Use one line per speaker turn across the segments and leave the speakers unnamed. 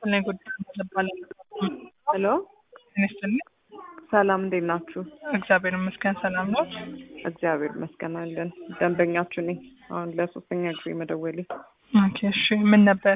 ስለ ጉዳይ ይባላል።
ሄሎ
ይመስልኝ
ሰላም፣ እንዴት ናችሁ?
እግዚአብሔር ይመስገን ሰላም ነው።
እግዚአብሔር ይመስገን አለን። ደንበኛችሁ ነኝ። አሁን ለሶስተኛ ጊዜ መደወሌ።
ኦኬ እሺ፣ ምን ነበር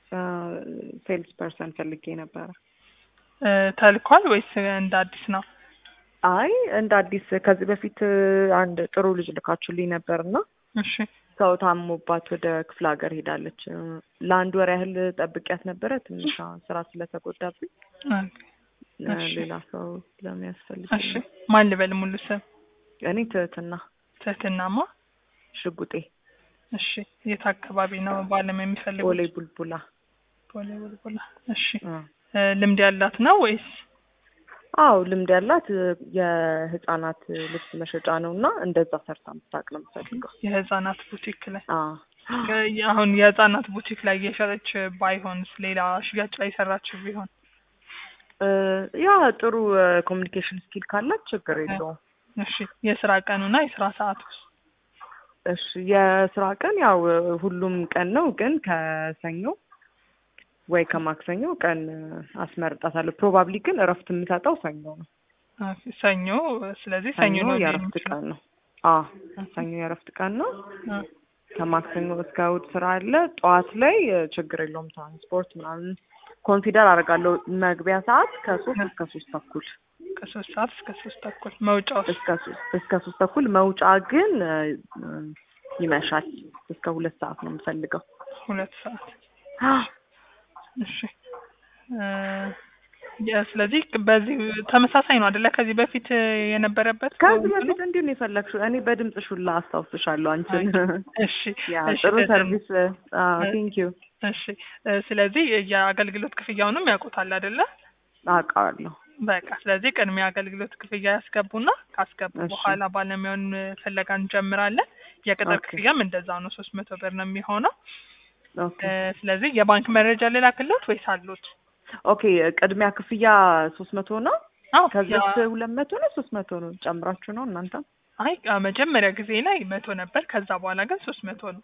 ሴልስ ፐርሰን ፈልጌ ነበረ።
እ፣ ተልኳል ወይስ እንደ አዲስ ነው?
አይ እንደ አዲስ ከዚህ በፊት አንድ ጥሩ ልጅ ልካችሁልኝ ነበር እና
እሺ
ሰው ታሞባት ወደ ክፍለ ሀገር ሄዳለች። ለአንድ ወር ያህል ጠብቂያት ነበረ። ትንሽ አሁን ስራ ስለተጎዳብኝ
ኦኬ፣ እሺ።
ሌላ ሰው ለሚያስፈልግ
እሺ ማን ልበል ሙሉ ስም?
እኔ ትህትና
ትህትናማ።
ሽጉጤ
እሺ የት አካባቢ ነው ባለም የሚፈልጉት?
ቦሌ ቡልቡላ።
ቦሌ ቡልቡላ። እሺ
አ።
እ፣ ልምድ ያላት ነው ወይስ?
አዎ ልምድ ያላት የህፃናት ልብስ መሸጫ ነው እና እንደዛ ሰርታ ምታቅ ነው የምፈልገው።
የህፃናት ቡቲክ ላይ
አ
እ፣ አሁን የህፃናት ቡቲክ ላይ የሸጠች ባይሆንስ ሌላ ሽያጭ ላይ የሰራችው ቢሆን?
እ፣ ያ ጥሩ ኮሚኒኬሽን ስኪል ካላት ችግር የለውም።
እሺ የስራ ቀኑና የስራ ሰዓቱ
እሺ የስራ ቀን ያው ሁሉም ቀን ነው፣ ግን ከሰኞ ወይ ከማክሰኞ ቀን አስመርጣታለሁ። ፕሮባብሊ ግን እረፍት የምሰጠው ሰኞ ነው።
ኦኬ፣ ሰኞ ስለዚህ ሰኞ ነው
የእረፍት
የሚችለው።
ቀን ነው። አ ሰኞ የእረፍት ቀን ነው።
አ፣
ከማክሰኞ እስከ እሑድ ስራ አለ። ጠዋት ላይ እ፣ ችግር የለውም። ትራንስፖርት ምናምን ኮንሲደር አደርጋለሁ። መግቢያ ሰዓት ከሶስት እስከ ሶስት ተኩል
ከሶስት ሰዓት እስከ ሶስት ተኩል መውጫው
እስከ ሶስት እስከ ሶስት ተኩል መውጫ ግን እ፣ እ፣ ይመሻል። እስከ ሁለት ሰዓት ነው የምፈልገው።
ሁለት ሰዓት እሺ እ፣ የ- ስለዚህ በዚህ ተመሳሳይ ነው አይደለ? ከዚህ በፊት የነበረበት
ከዚህ
እንትኑ?
በፊት እንዲሁ ነው የፈለግሽው? እኔ በድምፅሽ ሁላ አስታውስሻለሁ አንቺን።
እሺ
ያ
እሺ፣
ጥሩ
ከዛ-
ሰርቪስ ቴንክ ዩ
እሺ እ፣ ስለዚህ የአገልግሎት ክፍያውንም ያውቁታል አይደለ?
አውቃለሁ።
በቃ ስለዚህ ቅድሚያ አገልግሎት ክፍያ ያስገቡና ካስገቡ
እሺ።
በኋላ ባለሙያውን ፍለጋ እንጀምራለን። የቅጥር
ኦኬ።
ክፍያም እንደዛው ነው፣ ሶስት መቶ ብር ነው የሚሆነው።
ኦኬ
እ፣ ስለዚህ የባንክ መረጃ ልላክልዎት ወይስ አሉት?
ኦኬ ቅድሚያ ክፍያ ሶስት መቶ ነው።
አዎ
ከዚያስ
ያ-
ሁለት መቶ ነው ሶስት መቶ ነው ጨምራችሁ ነው እናንተ?
አይ አ፣ መጀመሪያ ጊዜ ላይ መቶ ነበር። ከዛ በኋላ ግን ሶስት መቶ ነው።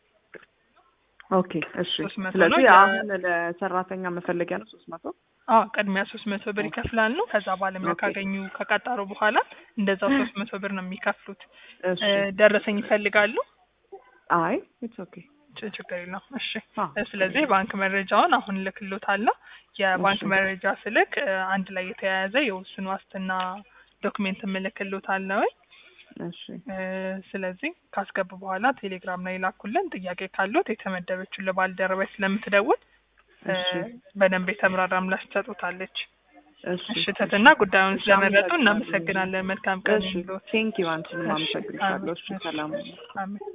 ኦኬ እሺ።
ሶስት መቶ
ስለዚህ
ነው ያ-
አሁን ለሰራተኛ መፈለጊያ ነው ሶስት መቶ
አዎ ቅድሚያ ሶስት መቶ ብር ይከፍላሉ። ከዛ ባለሙያ
ኦኬ።
ካገኙ ከቀጠሩ በኋላ እንደዛው ሶስት መቶ ብር ነው የሚከፍሉት።
እሺ።
እ፣ ደረሰኝ ይፈልጋሉ?
አይ ኢትስ ኦኬ
ች- ችግር የለውም። እሺ
አ፣
እ፣ ስለዚህ ባንክ መረጃውን አሁን እልክልዎታለሁ። የባንክ
እሺ።
መረጃ ስልክ እ፣ አንድ ላይ የተያያዘ የውስን ዋስትና ዶክሜንት እልክልዎታለሁ።
እሺ
እ፣ ስለዚህ ካስገቡ በኋላ ቴሌግራም ላይ ላኩልን። ጥያቄ ካሉት የተመደበችው ለባልደረባይ ስለምትደውል እ፣
እሺ
በደንብ የተምራራ ምላሽ ትሰጡታለች።
እሺ
እሺ ትህትና ጉዳዩን
እሺ፣
ስለመረጡ
አመሰግናለሁ።
እናመሰግናለን። መልካም ቀን
እሺ
ይሁንልዎት።
ቴንክ ዩ አንቺንም
እሺ፣
አመሰግንሻለሁ። እሺ
አሜን።
ሰላም
አሜን።